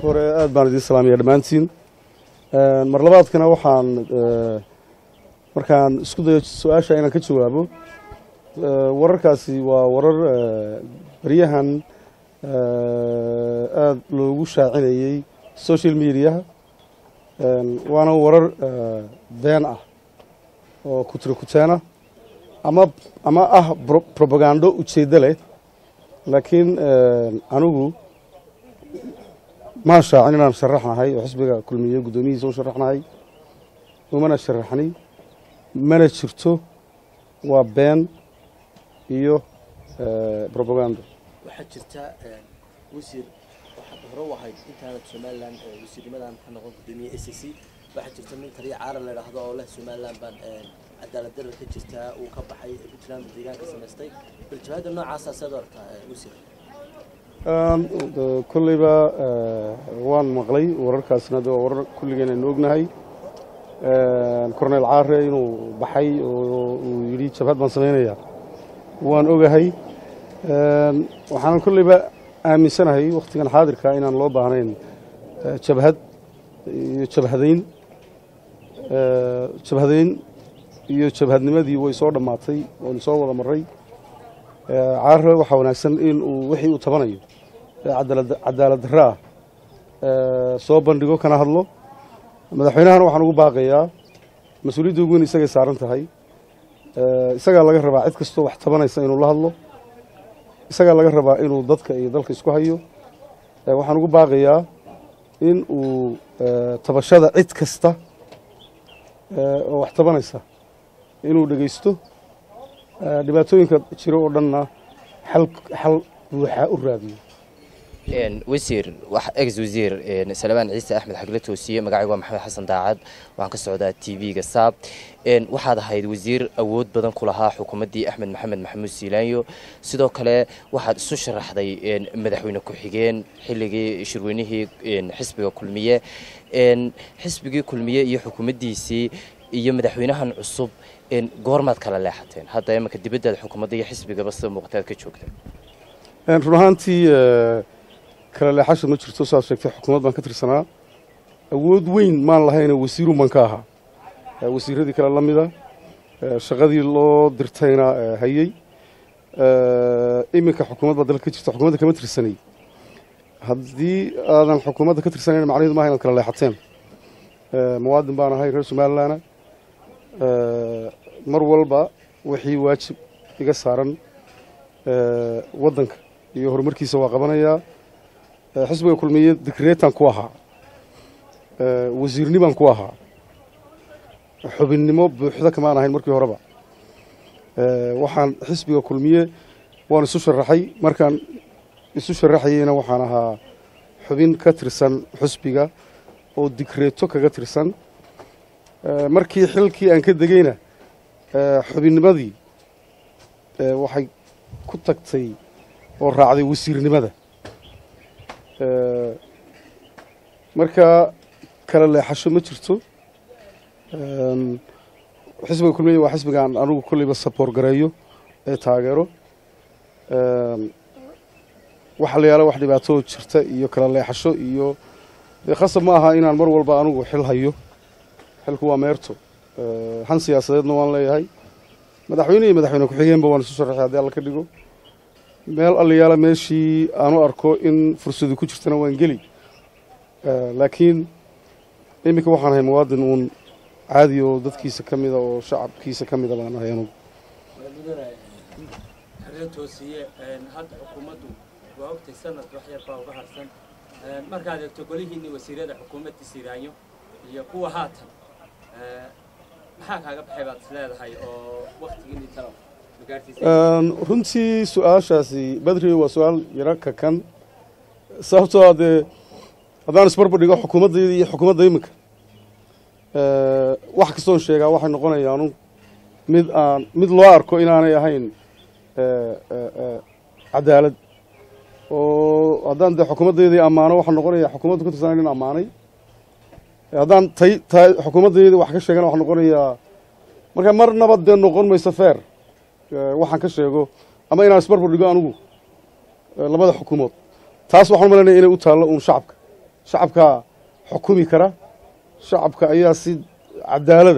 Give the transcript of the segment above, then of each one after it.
hore aad baan idiin salaamaya dhammaantiin mar labaadkana waxaan markaan isku dayo su-aasha inaan ka jawaabo wararkaasi waa warar baryahan aada loogu shaacinayey social mediaha waana warar been ah oo kutiro kuteena ama ama ah probagando ujeeddo leh laakiin anigu maan shaacin inaan sharaxnahay oo xisbiga kulmiye guddoomiyihiisa u sharaxnahay umana sharaxni mana jirto waa been iyo probagando waxaa jirta wasiir waxaad hore u ahayd intaanad somalilan wasiirnimadan ka noqon guddoomiye a c c waxaa jirta nin taliya caaran la idhaahdo oo leh somalilan baan cadaalad darar ka jirtaa uu ka baxay puntland deegaanka samaystay bal jawaabda noocaasa seed u arkaa wasiir kolleyba waan maqlay wararkaasna de waa warar kulligeen aynu ognahay cornel caare inuu baxay oo uu yidhi jabhad baan samaynayaa waan ogahay waxaanan kolleyba aaminsanahay wakhtigan xaadirka inaan loo baahnayn jabhad iyo jabhadayn jabhadayn iyo jabhadnimadii way soo dhammaatay waynu soo wada maray caare waxaa wanaagsan in uu wixii uu tabanayo cadaalad darro ah soo bandhigo kana hadlo madaxweynahana waxaan ugu baaqayaa mas-uuliyadda ugu weyn isagay saaran tahay isagaa laga rabaa cid kastoo wax tabanaysa inuu la hadlo isagaa laga rabaa inuu dadka iyo dalka isku hayo waxaan ugu baaqayaa in uu tabashada cid kasta oo wax tabanaysa inuu dhegaysto dhibaatooyinka jiro oo dhanna xal xal buuxa u raadiyo wasiir ex wasiir salmaan ciise axmed xagle toosiye magacaygu waa maxamed xasan daacad waxaan ka socdaa t v-ga saab waxaad ahayd wasiir awood badan ku lahaa xukuumaddii axmed maxamed maxamuud siilaanyo sidoo kale waxaad isu sharaxday madaxweyne ku-xigeen xilligii shirweynihii xisbiga kulmiye xisbigii kulmiye iyo xukuumaddiisii iyo madaxweynahan cusub goormaad kala leexateen hadda imanka dibaddaad xukuumadda iyo xisbigaba sida muuqataad ka joogta run ahaantii kala leexasha ma jirto saad sheegtay xukuumad baan ka tirsanaa awood weyn maan lahayna wasiirun baan ka ahaa wasiiradii kale la mida shaqadii loo dirtayna hayey iminka xukuumad baa dalka ka jirta xukuumadda kama tirsanay haddii aadan xukuumadda ka tirsanayn macnaheedu maaha inaad kala leexateen muwaadin baan ahay reer somalilandna mar walba wixii waajib iga saaran waddanka iyo horumarkiisa waa qabanayaa xisbiga kulmiye dikreetan ku ahaa wasiirnimaan ku ahaa xubinnimo buuxda kamaan ahayn markii horeba waxaan xisbiga kulmiye waan isu sharaxay markaan isu sharaxayeyna waxaan ahaa xubin ka tirsan xisbiga oo dikreeto kaga tirsan markii xilkii aan ka degeyna xubinnimadii waxay ku tagtay oo raacday wasiirnimada marka kala leexasho ma jirto xisbiga kulmiya waa xisbigaan anugu kolleyba saboor gareeyo ee taageero waxa la yaala wax dhibaatoo jirta iyo kala leexasho iyo dee khasab ma aha inaan mar walba anugu xil hayo xilku waa meerto han siyaasadeedna waan leeyahay madaxweyne iyo madaxweyne ku-xigeenba waan isu sharaxay haddii alla ka dhigo meel allayaala meeshii aanu arko in fursadu ku jirtana waan geli laakiin iminka waxaan ahay muwaadin uun caadi oo dadkiisa ka mida oo shacabkiisa ka mida baan ahay anugu xeryo toosiye hadda xukuumaddu waa ogtay sanad wax yar baa uga harsan markaad eegto golihiinii wasiirada xukuumadda siiraanyo iyo kuwa haatan maxaa kaaga baxay baad is leedahay oo waktigiinii talo runtii su-aashaasi badri waa su-aal yaro kakan sababtoo a dee haddaan isbarbar dhigo xukuumaddayda iyo xukuumadda iminka wax kastoon sheegaa waxay noqonayaanu mid aan mid loo arko inaanay ahayn cadaalad oo haddaan dee xukuumaddaydii ammaano waxaa noqonaya xukuumadda ku tirsanay nin ammaanay haddaan tay tay xukuumaddaydii wax ka sheegana waxaa noqonayaa marka marnaba dee noqon mayso feer waxaan ka sheego ama inaan isbarbar dhigo anigu labada xukuumood taas waxaan umalaynaya inay u taallo uun shacabka shacabkaa xukumi kara shacabka ayaa si cadaalada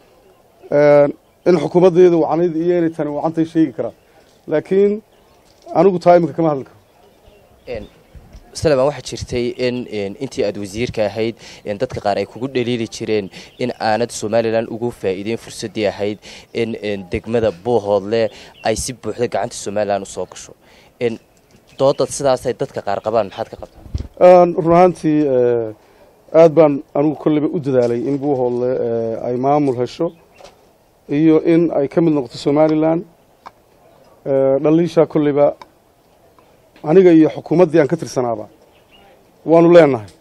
in xukuumaddeeda wacnayd iyo inay tani wacantay sheegi karaa laakiin anigu taa iminka kama hadli karo saleman waxaa jirtay in intii aad wasiirka ahayd dadka qaar ay kugu dhaliili jireen in aanad somalilan ugu faa'iideyn fursaddii ahayd in degmada buuhoodle ay si buuxda gacanta somalilan usoo gasho doodad sidaasay dadka qaar qabaan maxaad ka qabtaa run ahaantii aad baan anigu kolleyba u dadaalay in buuhoodle ay maamul hesho iyo in ay ka mid noqoto somalilan dhaliishaa kolleyba aniga iyo xukuumaddii aan ka tirsanaaba waanu leenahay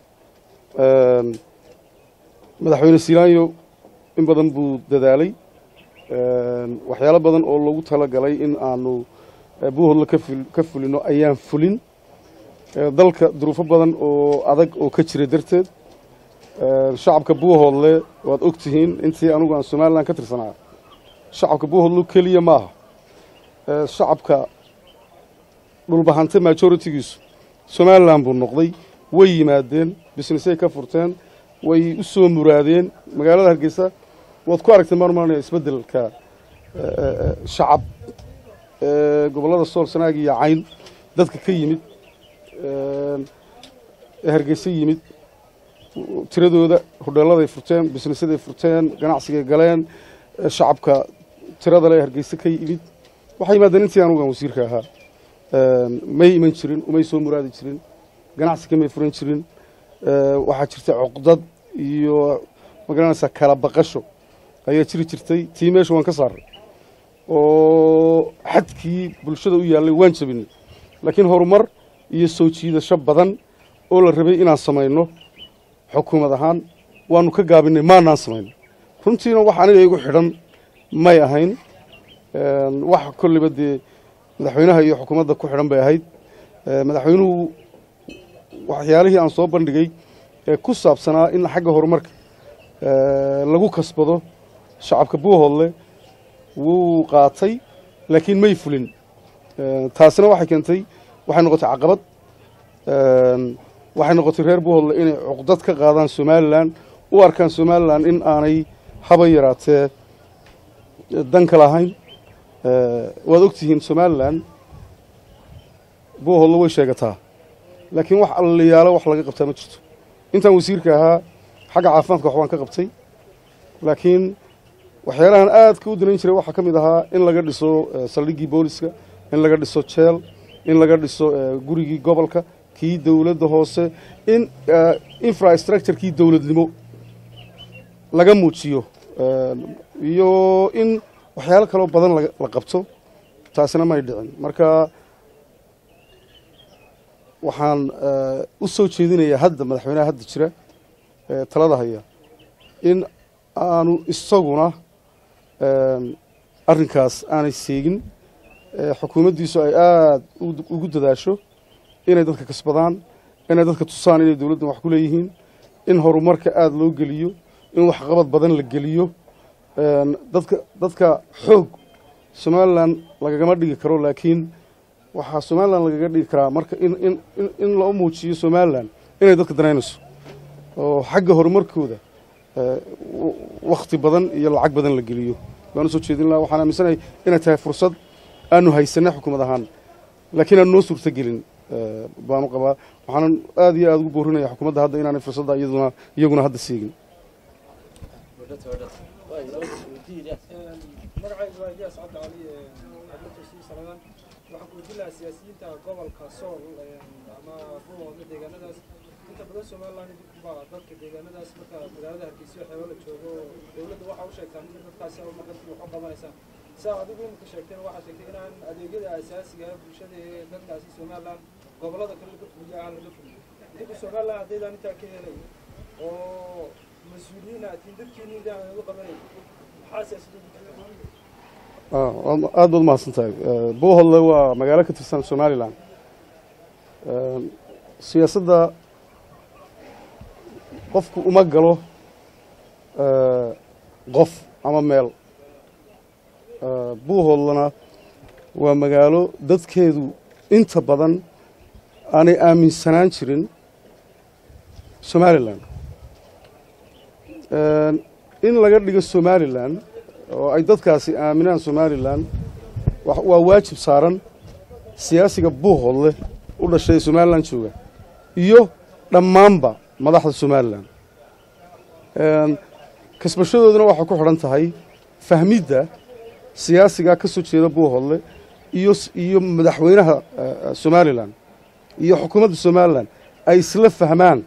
madaxweyne silaanyo in badan buu dadaalay waxyaalo badan oo lagu tala galay in aanu buuhoodle ka fulino ayaan fulin dalka duruufo badan oo adag oo ka jira darteed shacabka buuhoodle waad og tihiin intii anigu aan somalilan ka tirsanaa shacabka buuhoodle keliya maaha shacabka dhulbahante majoritigiisu somalilan buu noqday way yimaadeen bisnesay ka furteen way u soo muraadeen magaalada hargeysa waad ku aragteen maan maranaya isbeddelka shacab gobollada sool sanaag iyo cayn dadka ka yimid ee hargeysa yimid tiradooda hodheelladay furteen bisnesaday furteen ganacsigay galeen shacabka tirada le hargeysa ka yimid waxay yimaadeen intii anugan wasiirka ahaa may iman jirin umay soo muraadi jirin ganacsi kamay furan jirin waxaa jirta cuqdad iyo magaranaysaa kala baqasho ayaa jiri jirtay tii meesha waan ka saaray oo xadkii bulshada u yaallay waan jabinay laakiin horumar iyo soo jiidasho badan oo la rabay inaan samayno xukuumad ahaan waanu ka gaabinay maanaan samayno runtiina wax aniga igu xidhan may ahayn wax kolleyba dee madaxweynaha iyo xukuumadda ku xidhan bay ahayd madaxweynuhu waxyaalihii aan soo bandhigay ee ku saabsanaa in xagga horumarka lagu kasbado shacabka buuhoodle wuu qaatay laakiin may fulin taasina waxay keentay waxay noqotay caqabad waxay noqotay reer buuhoodle inay cuqdad ka qaadaan somalilan u arkaan somalilan in aanay haba yaraatee danka lahayn waad og tihiin somalilan buuhoodle way sheegataa laakiin wax allayaalo wax laga qabtaa ma jirto intaan wasiirka ahaa xagga caafimaadka waxbaan ka qabtay laakiin waxyaalahan aadka u danayn jiray waxaa ka mid ahaa in laga dhiso saldhiggii booliska in laga dhiso jeel in laga dhiso gurigii gobolka kii dowladda hoose in infrastructurekii dowladnimo laga muujiyo iyo in waxyaalo kaloo badan la qabto taasina may dhicin marka waxaan u soo jeedinayaa hadda madaxweynaha hadda jira talada haya in aanu isaguna arrinkaas aanay seegin xukuumaddiisu ay aada ugu dadaasho inay dadka kasbadaan inay dadka tusaan inay dowladdan wax ku leeyihiin in horumarka aada loo geliyo in waxqabad badan la geliyo dadka dadka xoog somalilan lagagama dhigi karo laakiin waxaa somalilan lagaga dhigi karaa marka in in in loo muujiyo somalilan inay dadka danaynayso oo xagga horumarkooda wakti badan iyo lacag badan la geliyo baan usoo jeedin laha waxaan aaminsanahay inay tahay fursad aanu haysanay xukuumad ahaan laakiin aan noo suurto gelin baanu qabaa waxaanan aada iyo aada ugu boorinaya xukuumadda hadda inaanay fursadda iyaduna iyaguna hadda seegin magacaygu waa iyaas cabdi cali cabdiltosiin salamaan waxaan ku weydiin siyaasiyiinta gobolka sool ama buuhoodla deegaanadaas inta badan somaliland baa dadka deegaanadaas marka magaalada hargeysa xeebo la joogo dowladda waxa u sheegtaan in dadkaasi markasii wax u qabanaysaan saa adigu imika sheegteen waxaa sheegtay inaan adeegyada asaasiga ah bulshada ee dadkaasi somaliland gobolada kale laga fuliya aan laga fuliyo idinku somaliland haddaydaan intaa ka helay oo mas-uuliyiin aatiin dadkiini idaan ugu qabanay maxaa siyaasada aada baad umahadsan tahay buuhoodle waa magaalo ka tirsan somalilan siyaasadda qofku uma galo qof ama meel buuhoodlana waa magaalo dadkeedu inta badan aanay aaminsanaan jirin somalilan in laga dhigo somalilan oo ay dadkaasi aaminaan somalilan wa- waa waajib saaran siyaasiga buuhoodleh u dhashay ee somalilan jooga iyo dhammaanba madaxda somalilan kasbashadooduna waxay ku xidhan tahay fahmidda siyaasigaa ka soo jeeda buuhoodle iyo s- iyo madaxweynaha eh, somalilan iyo xukuumadda somalilan ay isla fahmaan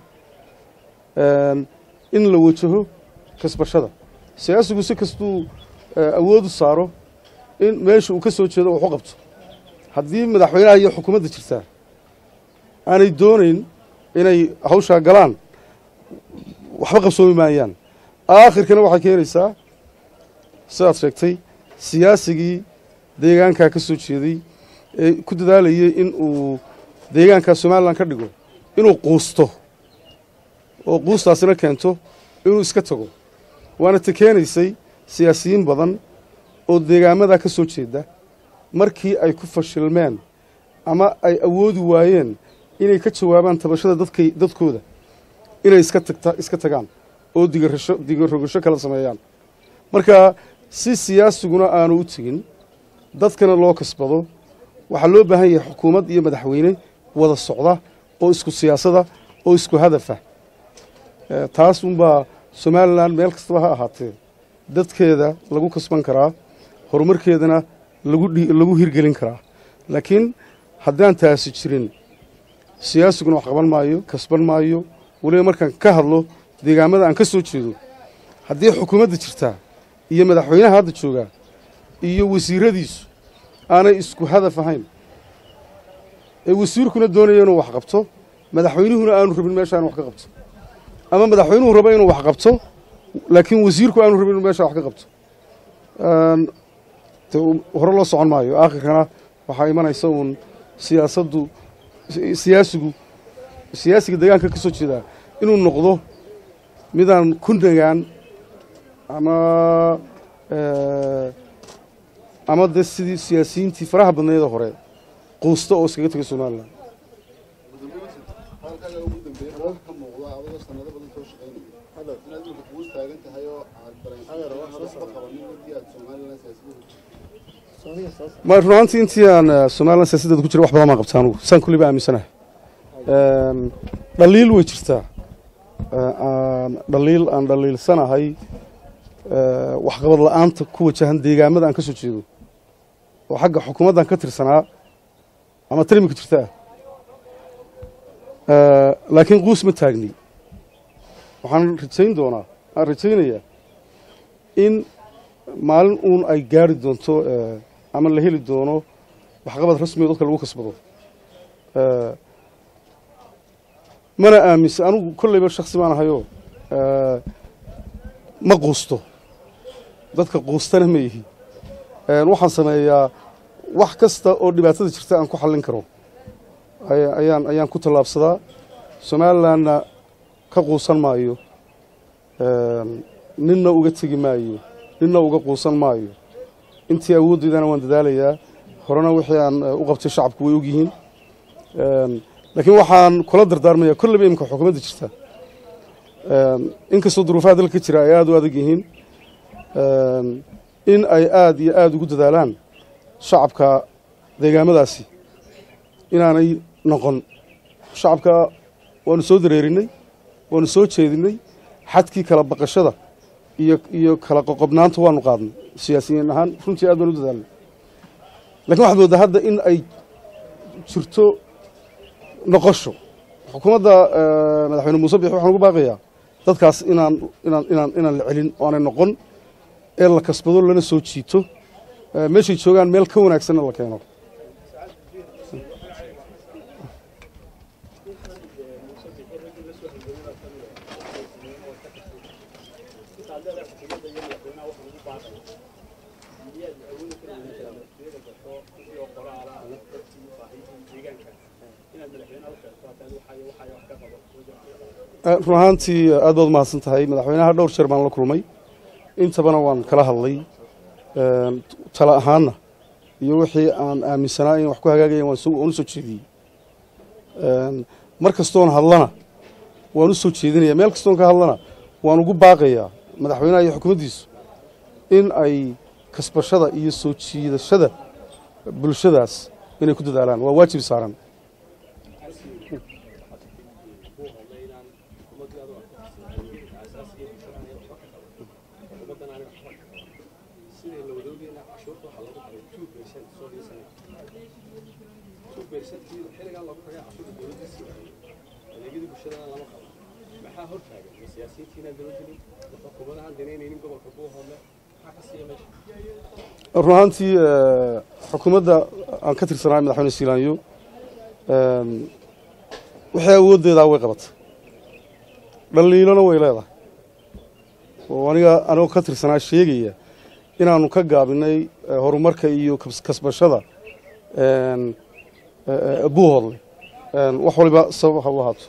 een, in la wajaho kasbashada siyaasigu si kastuu eh, awood u saaro in meesha uu ka soo jeedo wax u qabto haddii madaxweynaha iyo xukuumadda jirtaa aanay doonayn inay hawshaa galaan waxba qabsoomi maayaan aakhirkana waxay keenaysaa sidaad sheegtay siyaasigii deegaankaa ka soo jeeday ee ku dadaalayay in uu deegaankaa somalilan ka dhigo inuu quusto oo quustaasina keento inuu iska tago waana ta keenaysay siyaasiyiin badan oo deegaamadaa ka soo jeeda markii ay ku fashilmeen ama ay awoodi waayeen inay ka jawaabaan tabashada dadkay dadkooda inay iska tagta iska tagaan oo digarasho digarogasho kala sameeyaan marka si siyaasiguna aanu u tegin dadkana loo kasbado waxaa loo baahan yahay xukuumad iyo madaxweyne wada socda oo isku siyaasada oo isku hadafa Eh, taas unbaa somalilan meel kastaba ha ahaatee dadkeeda lagu kasban karaa horumarkeedana lagu dhi- lagu hirgelin karaa laakiin haddaan taasi jirin siyaasiguna wax qaban maayo kasban maayo weliba markaan ka hadlo deegaamada aan ka soo jeedo haddii xukuumadda jirtaa iyo madaxweynaha hadda joogaa iyo wasiiradiisu aanay isku hadaf ahayn ee wasiirkuna doonaya inuu wax qabto madaxweynuhuna aanu rabin meeshaan wax ka qabto ama madaxweynuhu rabo inuu wax qabto laakiin wasiirku aanu rabin inuu meeshaa wax ka qabto Een, de u- hore loo socon maayo aakhirkana waxaa imanaysa uun siyaasaddu si- siyaasigu siyaasiga deegaanka ka soo jeedaa inuu noqdo midaan ku nagaan ama eh, ama de sidii siyaasiyiintii faraha badneeda hore quusta oo iskaga tegay somalilan halkaaga ugu dambeeyay wax ka muuqda adoo sanado badan soo shaqaynaya inaad imika kugu taagan tahay oo aad dareensan waxba qabanin markii aad somalilan siyaasadda ma run ahaantii intii aan eh, somalilan siyaasaddeeda ku jiray wax badan baan qabtaa anugu saan kulliba aaminsanahay Een, dhaliil way jirtaa Eh, aan dhaliil aan dhaliilsanahay eh, waxqabad la'aanta ku wajahan deegaamada aan ka soo jeedo oo xagga xukuumaddan ka tirsanaa ama tan imika jirtaa Eh, laakiin quus ma taagni waxaan rajayn doonaa aan rajaynayaa in maalin uun ay gaari doonto eh, ama la heli doono waxqabad rasmiga dadka lagu kasbado Eh, mana aaminsan anugu kolleyba shaksi baan ahayoo eh, ma quusto dadka quustana ma yihi Eh, waxaan sameeyaa wax kasta oo dhibaatada jirta aan ku xallin karo aya- ayaan ayaan ku tallaabsadaa somalilanna ka quusan maayo Een, ninna uga tegi maayo ninna uga quusan maayo intii awooddeydana waan dadaalayaa horena wixii aan eh, u qabtay shacabku way ogyihiin Een, laakiin waxaan kula dardaarmayaa kolleyba imika xukuumadda jirta Een, inkastoo duruufaha dalka jira ay aada u adag yihiin Een, in ay aada iyo aada ugu dadaalaan shacabka deegaamadaasi inaanay noqon shacabka waanu soo dareerinay waanu soo jeedinay xadkii kala baqashada iyo iyo kala qoqobnaanta waanu qaadnay siyaasiyiin ahaan runtii aad baan u dadaalnay lakiin waxaad moodaa hadda in ay jirto noqosho xukuumadda eh, madaxweyne muuse bixi waxaan ugu baaqayaa dadkaas inaan inaan inaan inaan la celin oo aanay noqon ee la kasbado lana soo jiito eh, meeshay joogaan meel ka wanaagsanna la keeno Eh, run ahaantii aad baad umahadsan tahay madaxweynaha dhowr jeer baan la kulmay intabana waan kala hadlay Een, tala ahaanna iyo wixii aan aaminsanaa in wax ku hagaagayan waan soo- waan u soo jeediyey Een, mar kastoon hadlana waan u soo jeedinaya meel kastoon ka hadlana waan ugu baaqayaa madaxweynaha iyo xukuumaddiisu in ay kasbashada iyo soo jiidashada bulshadaas inay ku dadaalaan waa waajib saaran maxaa hortaagan ma siyaasiyiintiina dowladani xukuumadahan danaynaynin gobolka buuhoodle maxaa ka siiya meesha run ahaantii xukuumadda aan ka tirsanahay madaxweyne siilaanyo wixii awooddeedaa way qabatay dhaliilona way leedahay oo aniga anigoo ka tirsanaa sheegaya inaanu ka gaabinay horumarka iyo kasbashada buuhoodle wax waliba sabab ha u ahaato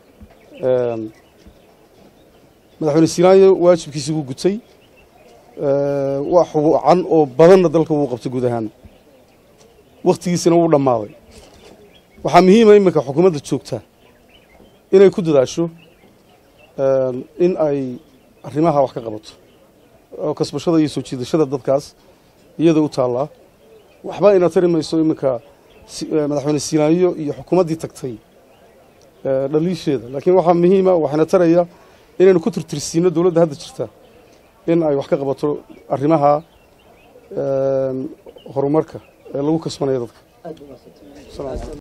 madaxweyne siilaanyo waajibkiisii wuu gutay wax wacan oo badanna dalka wuu qabtay guud ahaan wakhtigiisina wuu dhammaaday waxaa muhiima iminka xukuumadda joogta inay ku dadaasho in ay arrimaha wax ka qabato oo kasbashada iyo soo jiidashada dadkaas iyada u taallaa waxba ina tari mayso iminka madaxweyne siilaanyo iyo xukuumaddii tagtay dhaliisheeda laakiin waxaa muhiima waxayna taraya inaynu ku tirtirsiino dowladda hadda jirta in ay wax ka qabato arrimaha horumarka ee lagu kasbanaya dadka